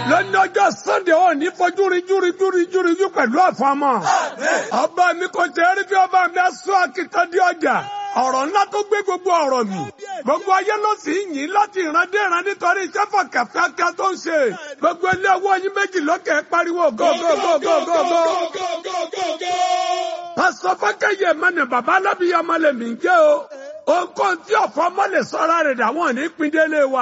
lónìí ọjọ́ sunday ò ní fojú rí júri júri júri jú pẹ̀lú àfọmọ́ ọba mi kò tẹ́ rí bí ọba mi aṣọ àkìtàn di ọjà ọ̀rọ̀ ńlá tó gbé gbogbo ọ̀rọ̀ mi gbogbo ayé ló sì ń yìn láti ìran dé ìran nítorí iṣẹ́ fọ̀kàfẹ́kẹ́ tó ń ṣe gbogbo ilé owó yín méjì lókè pariwo gógógógógógó. pásọ fọkẹyẹ mẹni bàbá alábìyá ọmọlẹ mi ń jẹ o ohunkóhun tí ọ̀fọ̀ ọmọ lè sọ́ra rẹ̀ dà wọ́n ní píndélé wa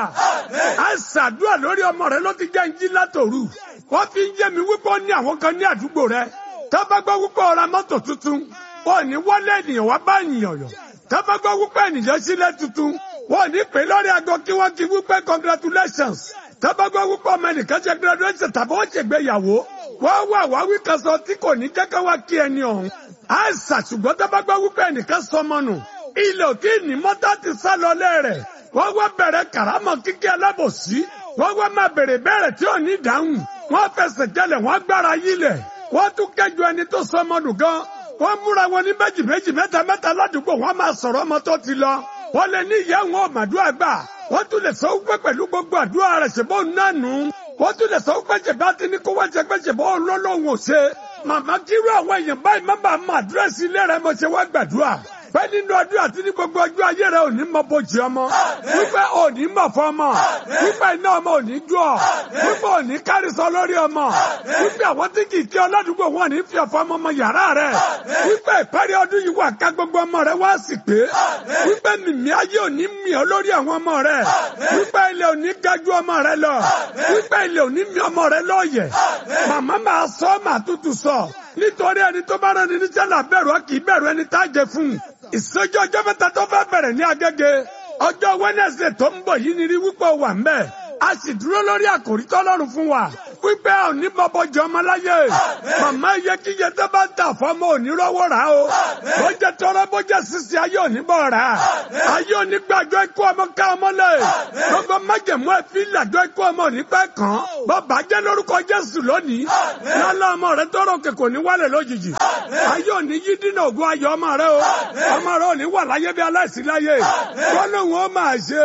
a ṣàdúrà lórí ọmọ rẹ ló ti jẹ́ ń jí látòru wọ́n fi ń yé mi wípé ó ní àwọn kan ní àdúgbò rẹ tábàgbọ́ wípé ó ra mọ́tò tuntun ó ní wọlé ènìyàn wá bá ènìyàn yọ tábàgbọ́ wípé ènìyàn sílẹ̀ tuntun wọ́n ní pè lórí aago kí wọ́n kí wípé congratulations tábàgbọ́ wípé ọmọ ẹnìkan ṣe graduation tàbí wọ́n ṣègbéyàwó wọ́n wà wá wí kan sọ tí kò ní jẹ́ ká wá kí ẹni ọ̀hún a ṣàṣùgbọ́n tábàgbọ́ wípé ẹnìkan sọmọ nù ilẹ̀ òkè ní mọ́tà ti sá lọ lẹ́rẹ̀ wọ́n wá bẹ̀rẹ̀ kàrámọ̀ kíkẹ́ alábòsí wọ́n wá máa bèrè bẹ́ẹ̀rẹ̀ tí ò ní dáhùn wọ́n fẹsẹ̀ jẹlẹ̀ wọ́n gbára yílẹ̀ wọ́n tún kẹjọ ẹni tó sọ ọmọdù gan wọ́n múra wọn ní méjì méjì mẹ́ta mẹ́ta ládùúgbò wọ́n máa sọ̀rọ̀ ọmọ tó ti lọ wọ́n lè ní ìyá wọn ọ̀màdúrà gbà wọ́n tún lè sọ wípé pẹ̀lú gbogbo àdúrà rẹ̀ ṣèbó nánu wọ́n tún lè sọ wípé ṣèbá ti ní kó wá ṣe pé ṣèbó olólùwọ̀n ò ṣe màmá kírú àwọn èèyàn báyìí má bàa mọ àdírẹ́sì ilé rẹ̀ mo ṣe wá gbàdúrà pé nínú ọdún àti ní gbogbo ọjọ́ ayé rẹ ò ní mọ bójì ọmọ wípé ò ní mọ̀ fún ọmọ wípé iná ọmọ ò ní jó ọ wípé ò ní kárísọ lórí ọmọ wípé àwọn tí kì í kí ọlọ́dúngbò wọn ní fi ọ̀fọ̀ ọmọ ọmọ yàrá rẹ wípé ìparí ọdún yìí wà ká gbogbo ọmọ rẹ wá sì pé wípé mìmí ayé ò ní mì ọ lórí àwọn ọmọ rẹ wípé ilé ò ní gájú ọmọ rẹ lọ wípé ilé ò ní mì ọmọ rẹ lọ́ọ̀yẹ̀ màmá máa sọ màá tútù sọ nítorí ẹni tó bá rán ni níṣẹ́ là bẹ̀rù ọ kì í bẹ̀rù ẹni tá a jẹ fún un ìsọjí ọjọ́ mẹ́ta tó fẹ́ bẹ̀rẹ̀ ní agége ọjọ́ wẹ́nẹ̀sì tó ń bọ̀ yìí ni rí wípé wà ń bẹ̀ a sì dúró lórí àkòrí tọ́lọ́run fún wa wípé ò ní bọ́bọ́jọ ọmọ láyé màmá iye kíyẹ tó bá ń tà fọ́mọ ò ní rọ́wọ́ rà o bó jẹ́ tọrọ bó jẹ́ sísè ayé ò ní bọ̀ rà ayé ò ní gbàjọ ikú ọmọ ká ọmọ lẹ̀ gbogbo májèmú ẹ̀fí làjọ ikú ọmọ ò ní pẹ́ kàn bọ́bà jẹ́ lórúkọ Jésù lónìí lálẹ́ ọmọ rẹ tọrọ òkè kò ní wálẹ̀ lójijì ayé ò ní yí dínà ògùn ayọ̀ ọmọ rẹ o ọmọ rẹ ò ní wà láyé bí aláìsí láyé kọ́nù wọn máa ṣe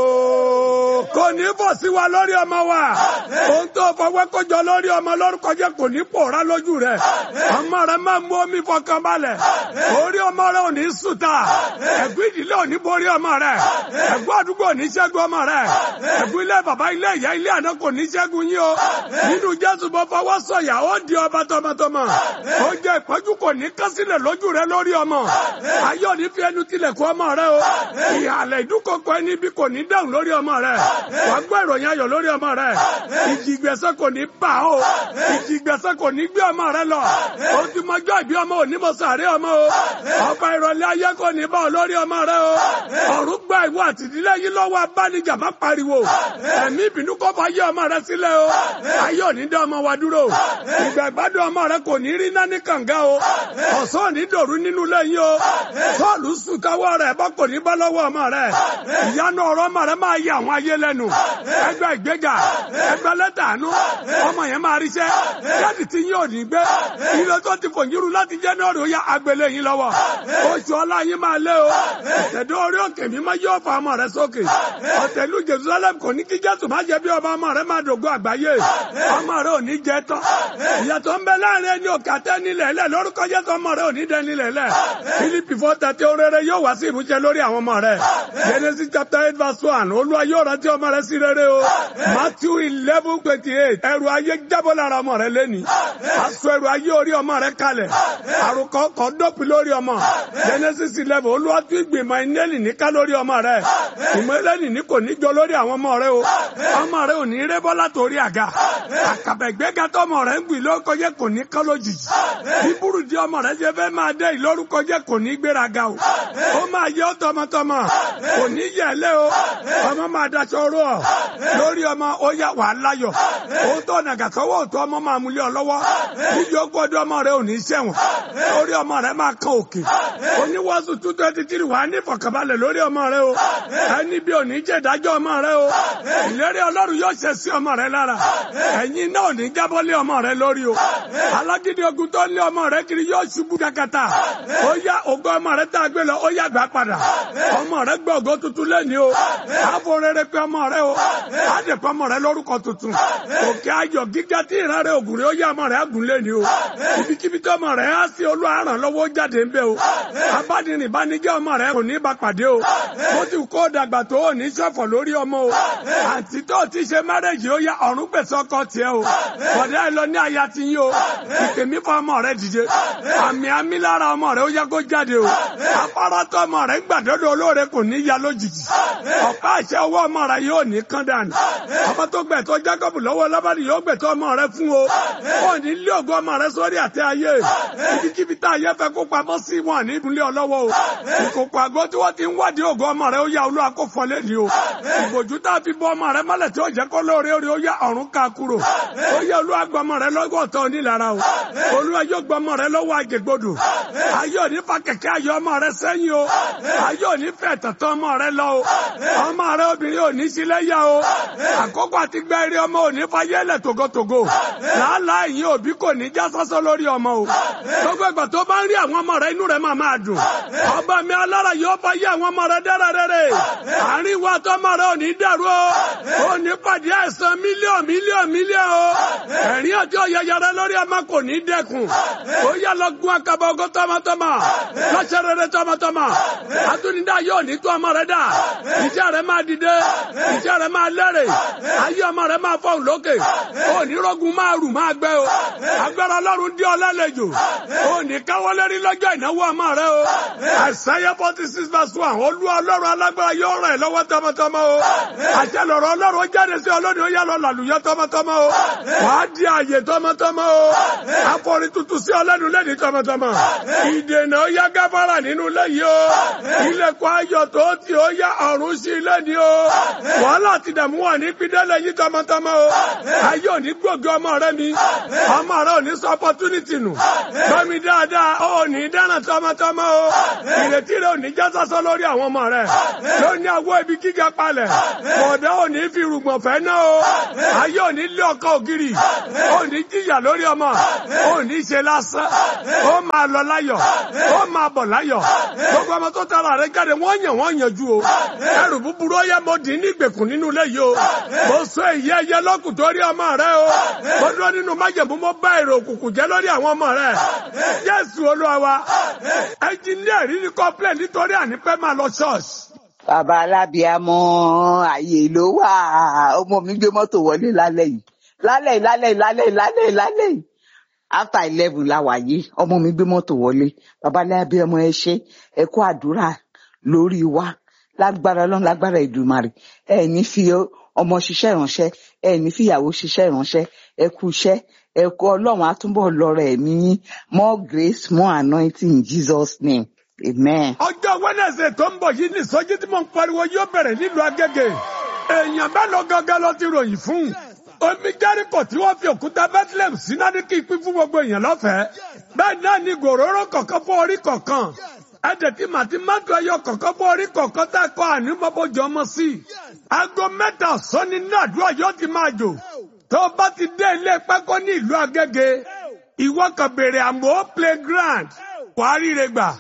o kò ní bọ̀ sí wa lórí ọmọ wa ohun tó fọwọ́ kójọ lórí ọmọ lórúkọ jẹ́ kò ní pòórá lójú rẹ̀ ọmọ rẹ̀ máa mú omi fọkàn balẹ̀ orí ọmọ rẹ̀ ò ní sùtà ẹ̀gbọ́n ìdílé ò ní borí ọmọ rẹ̀ ẹ̀gbọ́n àdúgbò ò ní ṣẹ́gun ọmọ rẹ̀ ẹ̀gbọ́n ilé bàbá ilé ìyá ilé àná kò ní ṣẹ́gun yín o nínú Jésù bọ́ fọwọ́ sọ̀yà ó di ọba tọmọtọmọ ó jẹ́ ìpọ́njú kò ní kásílẹ̀ lójú rẹ̀ lórí ọmọ ayọ̀ ní fi ẹnu tilẹ̀kùn ọmọ rẹ̀ o ìhàlẹ̀ ìdúkọ̀kọ̀ ẹni bí kò ní dáhùn lórí ọmọ rẹ̀ wàá gbọ́ ìròyìn ayọ̀ lórí ọmọ rẹ̀ ìjì ìgbésẹ̀ kò ní bà ó ìjì ìgbésẹ̀ kò ní gbé ọmọ rẹ lọ o ti mọjọ́ ìbí ọmọ òní mo sàárè ọmọ o ọba ìrọ̀lẹ́ ayé kò ní bá ọ lórí ọmọ rẹ o ọ̀run gba ìwọ àtìdílé yìí lọ́wọ́ abánijà má pariwo ẹ̀mí ìbínú kọ́ bá yé ọmọ rẹ sílẹ̀ o ayé òní dá ọmọ wa dúró ìgbà ìgbádùn ọmọ rẹ kò ní rí náà ní kànga o ọ̀sán òní dòru nínú lẹ́yìn o sọ́ọ̀lù sùn káwọ́ rẹ̀ bọ́ kò ní bá lọ́wọ́ ọmọ rẹ ìyanu ọ̀rọ̀ ọmọ rẹ máa yẹ àwọn ayé lẹ́nu ẹgbẹ́ ìgbéga ẹgbẹ́ lẹ́tà àánú ọmọ yẹn máa ríṣẹ́ jáde tí yín ò ní gbé ilé tó ti fòyìnrú láti January ó yá agbélé yín lọ́wọ́ oṣù ọlá yín máa lé o ẹ̀dọ́ orí òkè mi máa yọ ọ̀fọ̀ ọmọ rẹ sókè ọ̀tẹ̀lú Jerusalem kò ní kí Jésù má jẹ́ bí ọba ọmọ rẹ máa dògbò àgbáyé ọmọ rẹ ò ní jẹ tán ìyàtọ̀ ń bẹ láàrin ẹni òkè àtẹ nílẹ̀ lẹ̀ lórúkọ Jésù ọmọ rẹ ò ní dẹ nílẹ̀ lẹ̀ Fílípì fọ́ tẹ̀tẹ̀ orere yóò wá sí ìmúṣẹ lórí àwọn ọmọ rẹ Genesis chapter eight verse one Olúwa yóò rántí ọmọ rẹ sí rere o Matthew eleven twenty eight ẹrù ayé jábọ́ lára ọmọ rẹ lẹ́ni aṣọ ẹrù ayé orí ọmọ rẹ kalẹ̀ àrùkọ kọ́ dọ́pin lórí ọmọ Genesis eleven Olúwa tún ìgbìmọ̀ inẹ́lì níká lórí ọmọ rẹ ìmọ̀ ẹlẹ́nì ní kò ní jọ lórí àwọn ọmọ rẹ o ọmọ rẹ ò ní rébọ́ látòrí àga àkàbẹ̀gbẹ́gà tọmọ rẹ ń gbìn lórúkọ jẹ́ kò ní kọ́ lójijì bíbúrú di ọmọ rẹ jẹ́ fẹ́ máa dé ìlórúkọ jẹ́ kò ní gbéraga o ó máa yẹ ọ́ tọmọtọmọ kò ní yẹ̀lẹ́ o ọmọ máa daṣọ rú ọ lórí ọmọ ó yà wà láyọ̀ òun tó nàgà sọ́wọ́ òtún ọmọ máa múlẹ̀ ọ lọ́wọ́ níjọ́ gbọ́dọ̀ ọmọ rẹ ò ní sẹ́wọ̀n lórí ọmọ rẹ máa kan òkè oníwọ́sùn two twenty three wà á ní ìfọ̀kànbalẹ̀ lórí ọmọ rẹ o ẹni bí òní jẹ́ ìdájọ́ ọmọ rẹ o ìlérí ọlọ́run yóò ṣe sí ọmọ rẹ lára ẹ̀yin náà ò ní jábọ́ lé ọmọ rẹ lórí o alágídí ogun tó lé ọmọ rẹ kiri yóò ṣubú kakata ó yá ògo ọmọ rẹ tá a gbé lọ ó yá gbà padà ọmọ rẹ gbọ́ ògo tuntun lẹ́ni o àfọ rere pé ọmọ rẹ o á dẹ̀ pọ́ ọmọ rẹ lórúkọ tuntun òkè ayọ̀ gíga tí ìran rẹ ògùn rẹ ó yá ọmọ rẹ àgùn lé ní o ibikíbi tí ọmọ rẹ á sí olúwa ràn lọ́wọ́ jáde ń bẹ o abádìrín bá ní jẹ́ ọmọ rẹ kò ní bá pàdé o mo ti kó dàgbà tó o ní ṣọ̀fọ̀ lórí ọmọ o àǹtí tó ti ṣe márẹ́jì ó yá ọ̀run gbèsè ọkọ tiẹ̀ o bọ̀dá ẹ lọ ní aya ti yín o ìpè mí fún ọmọ rẹ dìde àmì àmì lára ọmọ rẹ ó yá kó jáde o afárá tó ọmọ rẹ gbàdọ́dọ̀ olóore kò ní ya lójijì ọ̀pá àṣẹ ọwọ́ ọmọ rẹ yóò ní kán dànù ọmọ tó gbẹ̀tọ́ Jacob lọ́wọ́ lábàdì yóò gbẹ̀tọ́ ọmọ rẹ fún o ó ní lé ògo ọmọ rẹ sórí àtẹ ayé ibikíbi tá ayé fẹ́ kó pamọ́ sí wọn ní ìdúlé ọlọ́wọ́ o ìkòkò àgọ́ tí wọ́n ti ń wádìí ògo ọmọ rẹ ó yá olúwa kó fọlé ni o ìbòjú tá a fi bọ́ ọmọ rẹ mọ́lẹ̀ tí ó jẹ́ kó lóore orí ó yá ọ̀run ká kúrò ó yá olúwa gbọ́ ọmọ rẹ lọ́wọ́ ọ̀tọ̀ onílára o olúwa yóò gbọ́ ọmọ rẹ lọ́wọ́ àjẹgbodò ayé òní fa kẹ̀kẹ́ ayé ọmọ rẹ sẹ́yìn o ayé òní fẹ́ tọ̀tọ̀ ọmọ rẹ lọ o ọmọ rẹ obìnrin òní sílẹ̀ yá o àkókò àti gbẹ́ eré ọmọ òní fayẹ́lẹ̀ togotogo làálàá ìyín òbí kò ní já sọ́sọ́ lórí ọmọ o gbogbo ìgbà tó bá ń rí àwọn ọmọ rẹ inú rẹ máa máa dùn ọba mi alára yóò bá yé àwọn ọmọ rẹ dára rere àárín wa tó ọmọ rẹ ò ní dàrú o ò ní pàdé àìsàn mílíọ̀n mílíọ̀n mílíọ̀n o ẹ̀rín ọjọ́ yẹyẹrẹ lórí ọmọ kò ní dẹ́kun ó yá lọ gún akaba ogo tọmọtọmọ lọ́sẹ̀ rere tọmọtọmọ àtúndá yóò ní tó ọmọ rẹ dà iṣẹ́ rẹ máa dìde iṣẹ́ rẹ máa lẹ́rẹ̀ ayé ọmọ rẹ máa fọ́n lókè ó ní rọ́gùn máa rù máa gbẹ o agbára ọlọ́run dí ọ lálejò ó ní káwọ́lé rí lọ́jọ́ ìnáwó ọmọ rẹ o àṣàyẹ forty six verse one olúwa ọlọ́run alágbára yóò ràn ẹ́ lọ́wọ́ tọmọtọmọ o àṣẹ lọ̀rọ̀ ọlọ́run ó jáde sí ọlọ́run ó yá lọ làlùyọ tọmọtọmọ o wàá di àyè tọmọtọmọ o àforí tuntun sí ọlọ́run lẹ́ni tọmọtọmọ ìdènà ó yá gáfárà nínú lẹ́yìn o ilẹ̀kùn ayọ̀ tó ti ó yá ọ̀run sí lẹ́ni o wàhálà ti dààmú wà ní pídẹ́lẹ̀ yìí tọmọtọmọ o ayé òní gbòógì ọmọ rẹ mi ọmọ rẹ ò ní sọ opportunity nù gbọ́mi dáadáa ó ní dáná tọmọtọmọ o ìrètí rẹ ò ní já sásán lórí àwọn ọmọ rẹ ló ní àwọ ibi gíga palẹ̀ bọ̀dá ò ní fi rùgbọ̀n fẹ́ náà o ayé ò ní lé ọkọ ògiri ó ní jìyà lórí ọmọ ó ní ṣe lásán ó máa lọ láyọ̀ ó máa bọ̀ láyọ̀ gbogbo ọmọ tó tara rẹ jáde wọ́n yàn wọ́n yànjú o ẹrù búburú ó yẹ mo dì ní ìgbèkùn nínú ilé yìí o mo sọ èyí ẹyẹ lọ́kùn torí ọmọ rẹ o mo dúró nínú májèmú mo bá èrò òkùnkùn jẹ́ lórí àwọn ọmọ rẹ Jésù Olúwa wa ẹnjìníà rí ní kọ́pìlẹ̀ nítorí ànípẹ́ máa lọ ṣọ́ọ̀ṣì. bàbá alábíàmọ ààyè ló wà ọmọ mi gbé mọ́tò wọlé lálẹ́ yìí lálẹ́ yìí lálẹ́ yìí lálẹ́ yìí lálẹ́ yìí lálẹ́ yìí after eleven la wà yìí ọmọ mi gbé mọ́tò wọlé bàbá alábíàmọ ẹ ṣé ẹ kú àdúrà lórí wa lágbára Ọlọ́run lágbára Èdùmàrè ẹ ní fi ọmọ ṣiṣẹ́ ìránṣẹ́ ẹ ní fìyàwó ṣiṣẹ́ ìránṣẹ́ ẹ kú iṣẹ́ ẹ kú Ọlọ́run á túbọ̀ lọ́rọ̀ ẹ̀mí yín more grace more anointing in Jesus name amen. ọjọ́ Wednesday tó ń bọ̀ yìí ní ìsọjí tí mo ń pariwo yóò bẹ̀rẹ̀ nílùú Agége èèyàn mélòó gangan ló ti ròyìn fún omi Jẹ́ríkò tí wọ́n fi òkúta Bethlehem sí náà ní kí n pín fún gbogbo èèyàn lọ́fẹ̀ẹ́ bẹ́ẹ̀ náà ni gòróró kọ̀ọ̀kan fún orí kọ̀ọ̀kan ẹ̀jẹ̀ tí màtí mọ́tò ẹyọ kọ̀ọ̀kan fún orí kọ̀ọ̀kan tá a kọ́ ànímọ́bójú ọmọ sí i aago mẹ́ta ọ̀sán ni nàdúrà yóò ti máa jò tó bá ti dé ilé pákó ní ìlú Agége ìwọ kan béèrè àmọ́ playground wàá ríre gbà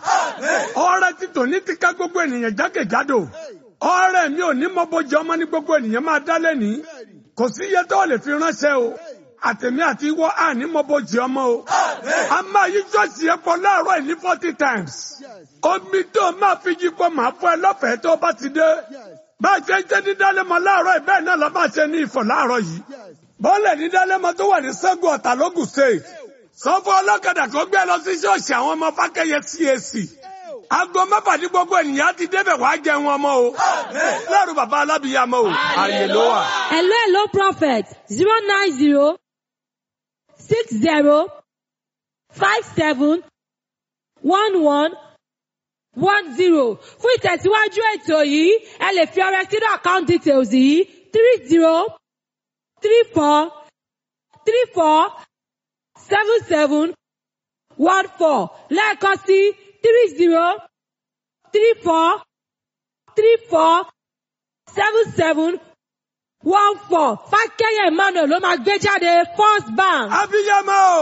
ọrẹ títò ní ti ká gbogbo ènìyàn jákèjádò ọrẹ mi ò ní mọ bójú ọmọ ní gbogbo ènìyàn máa dá lẹ́ni kò sí iye tó lè fi ránṣẹ́ o àtẹ̀mí àti ìwọ àní mọ bójú ọmọ o a máa yí ṣọ́ọ̀ṣì yẹn pọ̀ láàárọ̀ yìí ní forty times omi tó máa fi yí pọ̀ máa fọ́ ẹ lọ́fẹ̀ẹ́ tó bá ti dé bá a ṣe ń ṣe ní dálẹ́mọ láàárọ̀ yìí bẹ́ẹ̀ náà lọ́ máa ṣe ní ìfọ̀ láàárọ̀ yìí bọ́ọ̀lẹ̀ ní dálẹ́mọ tó wà ní Ṣẹ́gun Ọ̀tà lógùn state sọ fún ọlọ́kadà kó gbé lọ sí ṣọ́ọ̀ṣì àwọn ọmọ fákẹ́yẹ CAC aago mẹ́fà ní gbogbo ènìyàn ti débẹ̀ wá jẹun ọmọ o lẹ́rù bàbá alábìyàmọ o àyè ló wà. hello hello prophet zero nine zero six zero five seven one one one zero fún ìtẹ̀síwájú ètò yìí ẹ lè fi ọrẹ sínú account details yìí three zero three four three four seven seven one four lẹ́ẹ̀kan sí three zero three four three four seven seven one four fákẹ́yẹ̀ emmanuel ló máa gbé jáde first bank. abiyamọ o.